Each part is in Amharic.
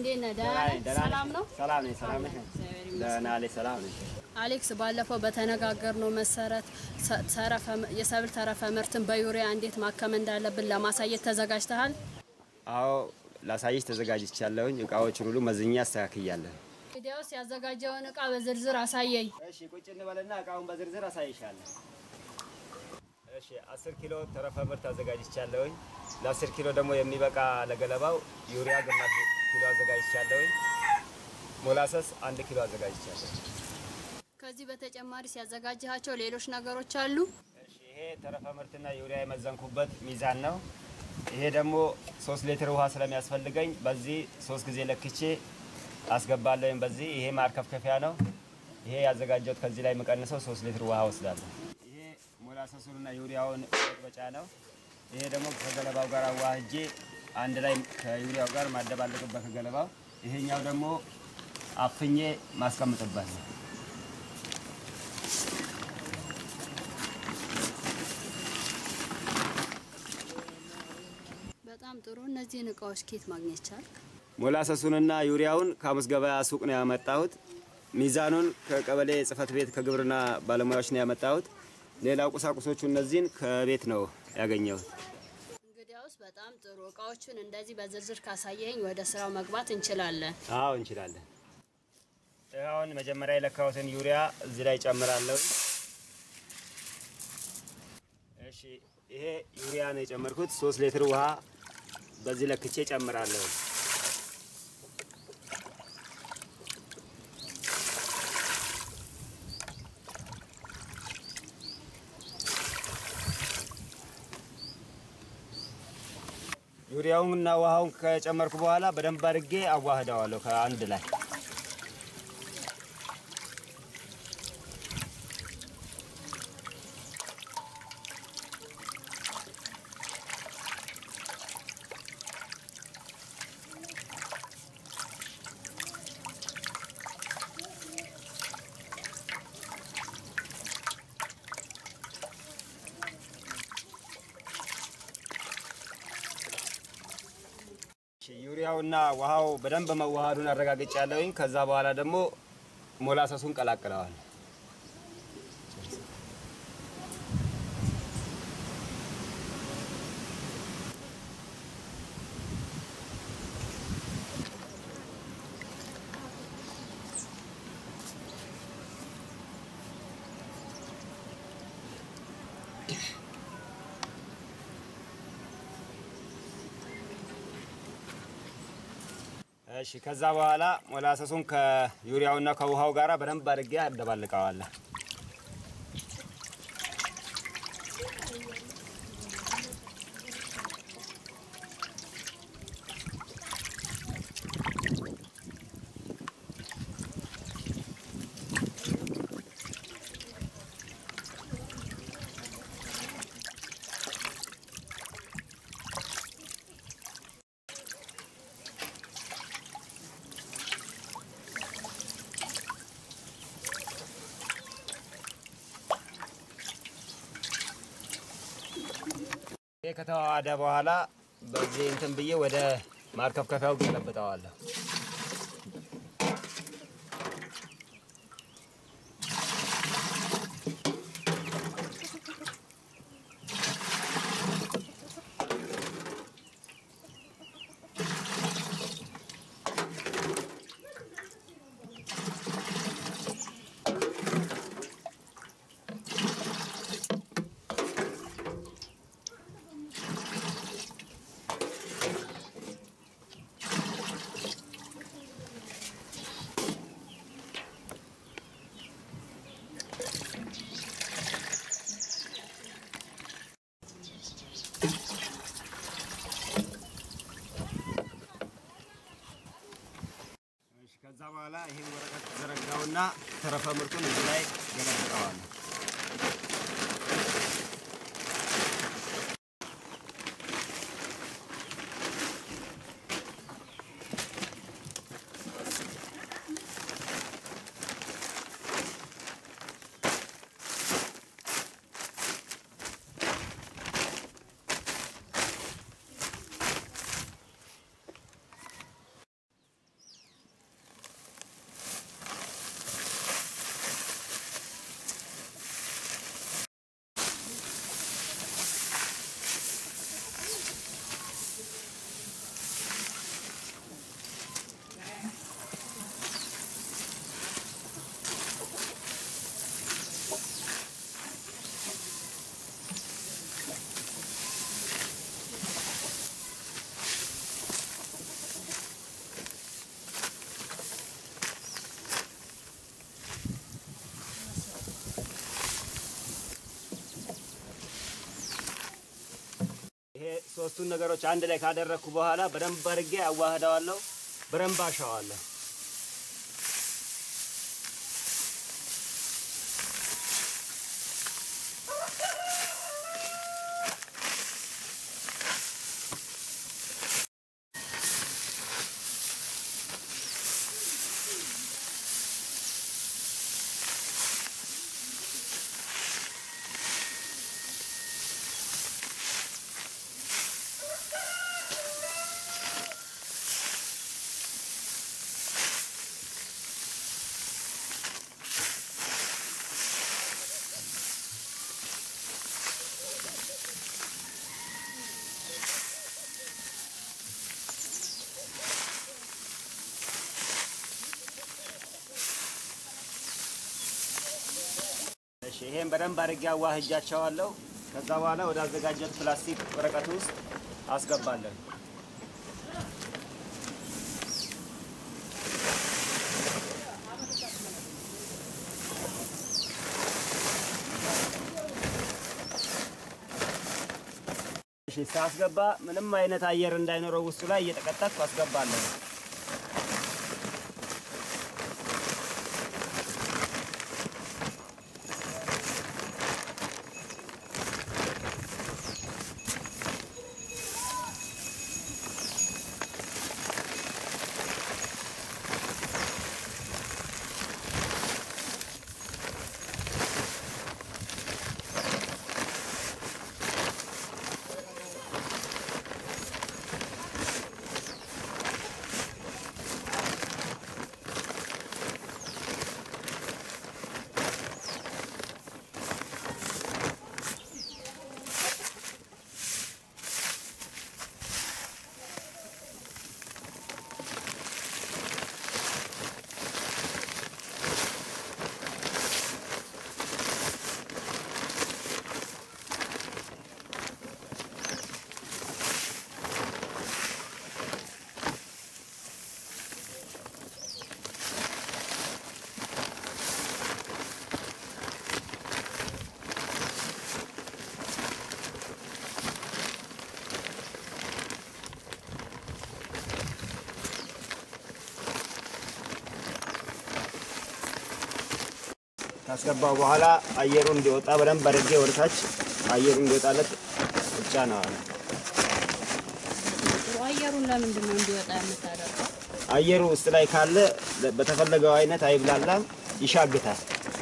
እንዴት ነህ? ደህና ነህ? ሰላም ነው? ሰላም ነኝ። ሰላም ነሽ? እግዚአብሔር ይመስገን። ደህና ነኝ። ሰላም ነኝ። አሌክስ ባለፈው በተነጋገርነው መሰረት ሰ- ተረፈ- የሰብል ተረፈ ምርትን በዩሪያ እንዴት ማከም እንዳለብን ለማሳየት ተዘጋጅተሃል? አዎ ላሳይሽ ተዘጋጅቻለሁኝ። እቃዎችን ሁሉ መዝኛ አስተካክያለሁ። እንግዲያውስ ያዘጋጀውን እቃ በዝርዝር አሳየኝ። እሺ ቁጭ እንበልና እቃውን በዝርዝር አሳይሻለሁ። እሺ 10 ኪሎ ተረፈ ምርት አዘጋጅቻለሁኝ። ለ10 ኪሎ ደግሞ የሚበቃ ለገለባው ዩሪያ ግማሽ ኪሎ አዘጋጅቻለሁኝ። ሞላሰስ አንድ ኪሎ አዘጋጅቻለሁ። ከዚህ በተጨማሪ ሲያዘጋጅሃቸው ሌሎች ነገሮች አሉ? እሺ ይሄ ተረፈ ምርትና ዩሪያ የመዘንኩበት ሚዛን ነው። ይሄ ደግሞ ሶስት ሊትር ውሃ ስለሚያስፈልገኝ በዚህ ሶስት ጊዜ ለክቼ አስገባለሁኝ። በዚህ ይሄ ማርከፍከፊያ ነው። ይሄ ያዘጋጀሁት ከዚህ ላይ የምቀንሰው ሶስት ሊትር ውሃ ወስዳለሁ። ይሄ ሞላሰሱንና ዩሪያውን መጥበጫ ነው። ይሄ ደግሞ ከገለባው ጋር አዋህጄ አንድ ላይ ከዩሪያው ጋር ማደባለቅበት ከገለባው። ይሄኛው ደግሞ አፍኜ ማስቀምጥበት ነው። በጣም ጥሩ። እነዚህን እቃዎች ኬት ማግኘት ቻልክ? ሞላሰሱንና ዩሪያውን ከሐሙስ ገበያ ሱቅ ነው ያመጣሁት። ሚዛኑን ከቀበሌ ጽሕፈት ቤት ከግብርና ባለሙያዎች ነው ያመጣሁት። ሌላው ቁሳቁሶቹ እነዚህን ከቤት ነው ያገኘሁት። እንግዲያውስ በጣም ጥሩ። እቃዎቹን እንደዚህ በዝርዝር ካሳየኝ ወደ ስራው መግባት እንችላለን። አዎ እንችላለን። አሁን መጀመሪያ የለካሁትን ዩሪያ እዚህ ላይ ጨምራለሁ። እሺ ይሄ ዩሪያ ነው የጨመርኩት። ሶስት ሊትር ውሃ በዚህ ለክቼ ጨምራለሁ። ዩሪያውንና ውሃውን ከጨመርኩ በኋላ በደንብ አድርጌ አዋህደዋለሁ ከአንድ ላይ ዩሪያውና ውሃው በደንብ መዋሃዱን አረጋግጫለሁኝ። ከዛ በኋላ ደግሞ ሞላሰሱን ቀላቅለዋል። እሺ ከዛ በኋላ ሞላሰሱን ከዩሪያውና ከውሃው ጋራ በደንብ አድርጌ አደባልቀዋለሁ። ይሄ ከተዋሃደ በኋላ በዚህ እንትን ብዬ ወደ ማርከፍከፊያው ገለብጠዋለሁ። እሺ ከዛ በኋላ ይሄን ወረቀት ዘረጋውና ተረፈ ምርቱን እዚህ ላይ ገለብጠዋለሁ። ሶስቱን ነገሮች አንድ ላይ ካደረግኩ በኋላ በደንብ አድርጌ አዋህደዋለሁ። በደንብ አሸዋለሁ። እሺ ይሄን በደንብ አድርጌ አዋህጃቸዋለሁ። ከዛ በኋላ ወደ አዘጋጀት ፕላስቲክ ወረቀት ውስጥ አስገባለን። እሺ ሳስገባ ምንም አይነት አየር እንዳይኖረው ውስጡ ላይ እየጠቀጠቅኩ አስገባለሁ። ካስገባው በኋላ አየሩ እንዲወጣ በደንብ አድርጌ ወደታች አየሩ እንዲወጣለት ብቻ ነው። አየሩን ለምንድን ነው እንዲወጣ የምታደርገው? አየሩ ውስጥ ላይ ካለ በተፈለገው አይነት አይብላላም፣ ይሻግታል።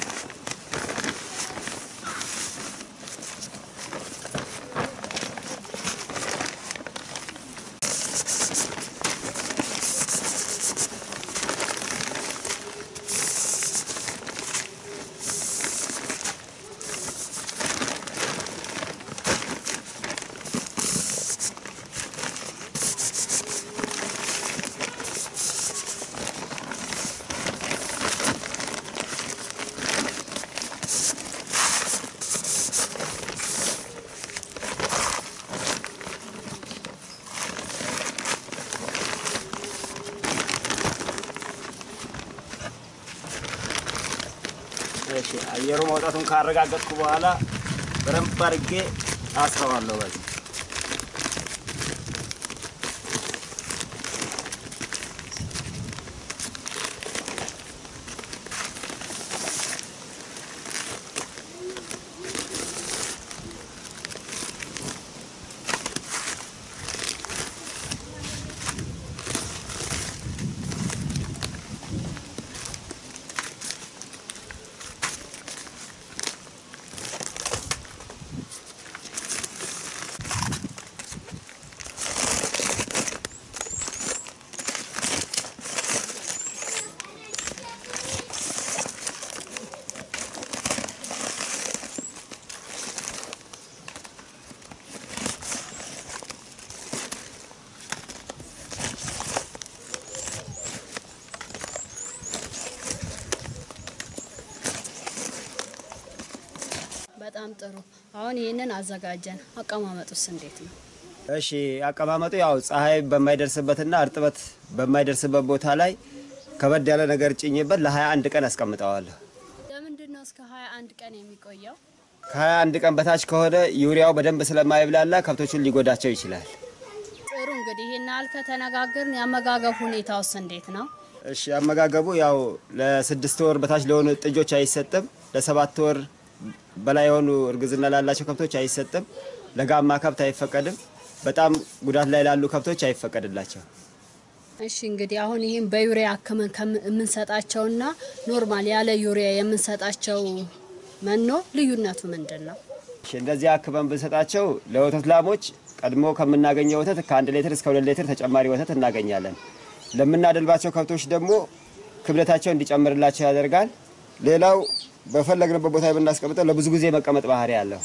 እሺ አየሩ መውጣቱን ካረጋገጥኩ በኋላ በደንብ አድርጌ አስረዋለሁ በዚህ በጣም ጥሩ። አሁን ይህንን አዘጋጀን። አቀማመጡስ እንዴት ነው? እሺ አቀማመጡ ያው ፀሐይ በማይደርስበትና እርጥበት በማይደርስበት ቦታ ላይ ከበድ ያለ ነገር ጭኝበት ለ21 ቀን አስቀምጠዋለሁ። ለምንድን ነው እስከ 21 ቀን የሚቆየው? ከ21 ቀን በታች ከሆነ ዩሪያው በደንብ ስለማይብላላ ከብቶችን ሊጎዳቸው ይችላል። ጥሩ እንግዲህ ይህን ያህል ከተነጋገርን የአመጋገብ ሁኔታውስ እንዴት ነው? እሺ አመጋገቡ ያው ለስድስት ወር በታች ለሆኑ ጥጆች አይሰጥም። ለሰባት ወር በላይ የሆኑ እርግዝና ላላቸው ከብቶች አይሰጥም። ለጋማ ከብት አይፈቀድም። በጣም ጉዳት ላይ ላሉ ከብቶች አይፈቀድላቸው። እሺ እንግዲህ አሁን ይህም በዩሪያ አክመን ከም- የምንሰጣቸውና ኖርማል ያለ ዩሪያ የምንሰጣቸው መኖ ልዩነቱ ምንድን ነው? እሺ እንደዚህ አክበን ብንሰጣቸው ለወተት ላሞች ቀድሞ ከምናገኘው ወተት ከአንድ ሌትር እስከ ሁለት ሌትር ተጨማሪ ወተት እናገኛለን። ለምናደልባቸው ከብቶች ደግሞ ክብደታቸው እንዲጨምርላቸው ያደርጋል። ሌላው በፈለግንበት ቦታ የምናስቀምጠው ለብዙ ጊዜ መቀመጥ ባህሪ አለው።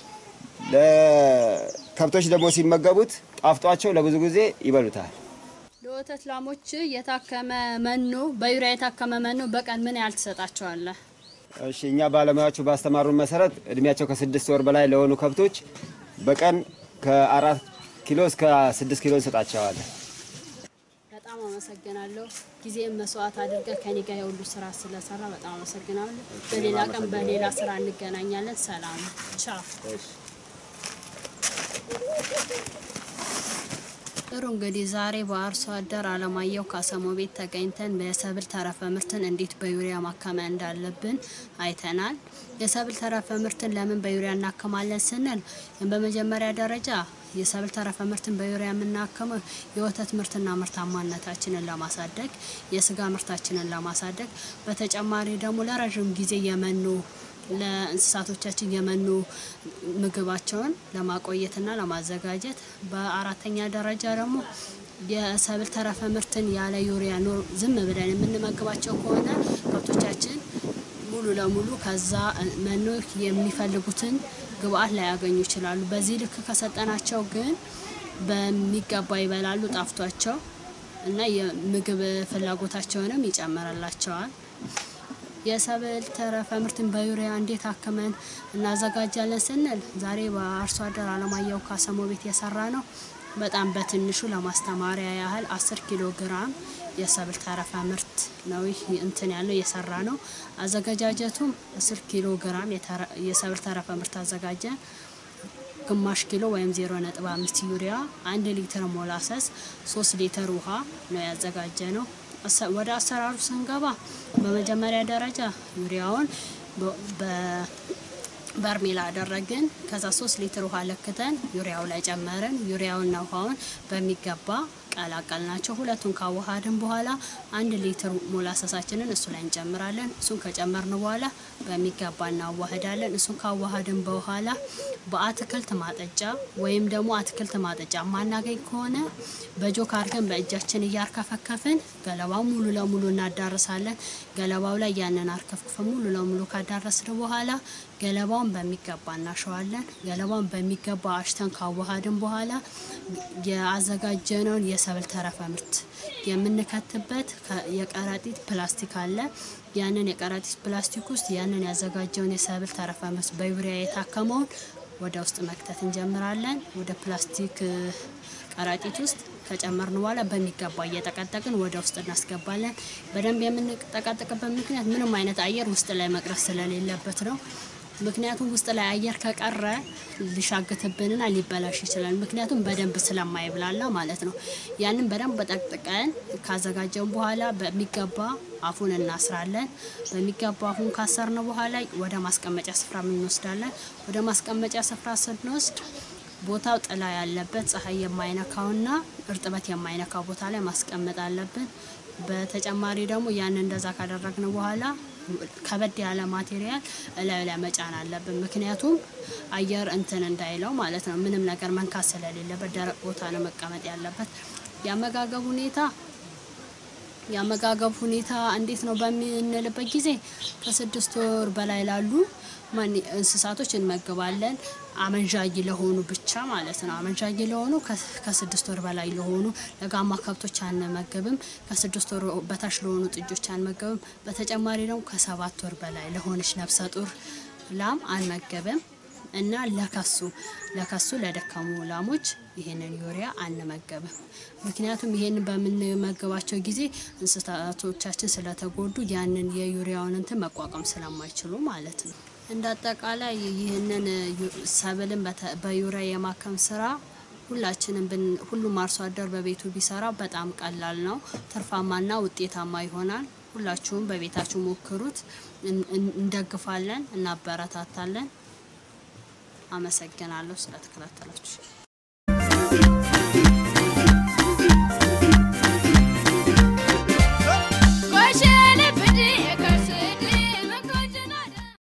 ለከብቶች ደግሞ ሲመገቡት ጣፍጧቸው ለብዙ ጊዜ ይበሉታል። ለወተት ላሞች የታከመ መኖ በዩሪያ የታከመ መኖ በቀን ምን ያህል ትሰጣቸዋለህ? እሺ እኛ ባለሙያዎቹ ባስተማሩን መሰረት እድሜያቸው ከስድስት ወር በላይ ለሆኑ ከብቶች በቀን ከአራት ኪሎ እስከ ስድስት ኪሎ እንሰጣቸዋለን። በጣም አመሰግናለሁ። ጊዜም መስዋዕት አድርገህ ከኔ ጋር የሁሉ ስራ ስለሰራ በጣም አመሰግናለሁ። በሌላ ቀን በሌላ ስራ እንገናኛለን። ሰላም ቻው። ጥሩ እንግዲህ ዛሬ በአርሶ አደር አለማየሁ ካሰሞ ቤት ተገኝተን የሰብል ተረፈ ምርትን እንዴት በዩሪያ ማከመ እንዳለብን አይተናል። የሰብል ተረፈ ምርትን ለምን በዩሪያ እናከማለን ስንል በመጀመሪያ ደረጃ የሰብል ተረፈ ምርትን በዩሪያ የምናከመው የወተት ምርትና ምርታማነታችንን ለማሳደግ፣ የስጋ ምርታችንን ለማሳደግ፣ በተጨማሪ ደግሞ ለረዥም ጊዜ የመኖ ለእንስሳቶቻችን የመኖ ምግባቸውን ለማቆየትና ለማዘጋጀት፣ በአራተኛ ደረጃ ደግሞ የሰብል ተረፈ ምርትን ያለ ዩሪያ ኖር ዝም ብለን የምንመግባቸው ከሆነ ከብቶቻችን ሙሉ ለሙሉ ከዛ መኖ የሚፈልጉትን ግብአት ላያገኙ ይችላሉ። በዚህ ልክ ከሰጠናቸው ግን በሚገባ ይበላሉ ጣፍቷቸው እና የምግብ ፍላጎታቸውንም ይጨምርላቸዋል። የሰብል ተረፈ ምርትን በዩሪያ እንዴት አክመን እናዘጋጃለን ስንል ዛሬ በአርሶ አደር አለማየሁ ካሰሞ ቤት የሰራ ነው። በጣም በትንሹ ለማስተማሪያ ያህል አስር ኪሎ ግራም የሰብል ተረፈ ምርት ነው ይህ እንትን ያለው የሰራ ነው። አዘገጃጀቱም አስር ኪሎ ግራም የተረ- የሰብል ተረፈ ምርት አዘጋጀን። ግማሽ ኪሎ ወይም 0.5 ዩሪያ፣ አንድ ሊትር ሞላሰስ፣ ሶስት ሊትር ውሃ ነው ያዘጋጀ ነው። አሰ- ወደ አሰራሩ ስንገባ በመጀመሪያ ደረጃ ዩሪያውን በ- በ- በርሜል አደረግን። ከዛ ሶስት ሊትር ውሃ ለክተን ዩሪያው ላይ ጨመርን። ዩሪያውና ውሃውን በሚገባ ቀላቀል ናቸው። ሁለቱን ካዋሃድን በኋላ አንድ ሊትር ሞላሰሳችንን እሱ ላይ እንጨምራለን። እሱን ከጨመርን በኋላ በሚገባ እናዋህዳለን። እሱን ካዋሃድን በኋላ በአትክልት ማጠጫ ወይም ደግሞ አትክልት ማጠጫ ማናገኝ ከሆነ በጆክ አድርገን በእጃችን እያርከፈከፍን ገለባው ሙሉ ለሙሉ እናዳርሳለን። ገለባው ላይ ያንን አርከፍክፈን ሙሉ ለሙሉ ካዳረስን በኋላ ገለባውን በሚገባ እናሸዋለን። ገለባውን በሚገባ አሽተን ካዋሃድን በኋላ የአዘጋጀነውን የሰብል ተረፈ ምርት የምንከትበት ከ- የከረጢት ፕላስቲክ አለ። ያንን የከረጢት ፕላስቲክ ውስጥ ያንን ያዘጋጀውን የሰብል ተረፈ ምርት በዩሪያ የታከመውን ወደ ውስጥ መክተት እንጀምራለን። ወደ ፕላስቲክ እ፣ ከረጢት ውስጥ ከጨመርን በኋላ በሚገባ እየጠቀጠቅን ወደ ውስጥ እናስገባለን። በደንብ የምንጠቀጥቅበት ምክንያት ምንም አይነት አየር ውስጥ ላይ መቅረት ስለሌለበት ነው። ምክንያቱም ውስጥ ላይ አየር ከቀረ ሊሻግትብንና ሊበላሽ ይችላል። ምክንያቱም በደንብ ስለማይብላላ ማለት ነው። ያንን በደንብ በጠቅጥቀን ካዘጋጀን በኋላ በሚገባ አፉን እናስራለን። በሚገባ አፉን ካሰርን በኋላ ወደ ማስቀመጫ ስፍራ እንወስዳለን። ወደ ማስቀመጫ ስፍራ ስንወስድ ቦታው ጥላ ያለበት ፀሐይ የማይነካውና እርጥበት የማይነካው ቦታ ላይ ማስቀመጥ አለብን። በተጨማሪ ደግሞ ያን እንደዛ ካደረግን በኋላ ከበድ ያለ ማቴሪያል እላዩ ላይ መጫን አለብን። ምክንያቱም አየር እንትን እንዳይለው ማለት ነው። ምንም ነገር መንካት ስለሌለበት ደረቅ ቦታ ነው መቀመጥ ያለበት። የአመጋገብ ሁኔታ የአመጋገብ ሁኔታ እንዴት ነው በምንልበት ጊዜ ከስድስት ወር በላይ ላሉ ማን እንስሳቶች እንመግባለን። አመንዣጊ ለሆኑ ብቻ ማለት ነው። አመንዣጊ ለሆኑ ከ- ከስድስት ወር በላይ ለሆኑ ለጋማ ከብቶች አንመገብም። ከስድስት ወር በታች ለሆኑ ጥጆች አንመገብም። በተጨማሪ ደግሞ ከሰባት ወር በላይ ለሆነች ነፍሰ ጡር ላም አንመገብም እና ለከሱ ለከሱ ለደከሙ ላሞች ይሄንን ዩሪያ አንመገብም። ምክንያቱም ይሄንን በምንመገባቸው ጊዜ እንስሳቶቻችን ስለተጎዱ ያንን የዩሪያውን እንትን መቋቋም ስለማይችሉ ማለት ነው። እንደ አጠቃላይ ይህንን ዩ- ሰብልን በተ- በዩሪያ የማከም ስራ ሁላችንም ብን ሁሉም አርሶ አደር በቤቱ ቢሰራ በጣም ቀላል ነው፣ ትርፋማና ውጤታማ ይሆናል። ሁላችሁም በቤታችሁ ሞክሩት። እን- እን- እንደግፋለን፣ እናበረታታለን። አመሰግናለሁ ስለተከታተላችሁ።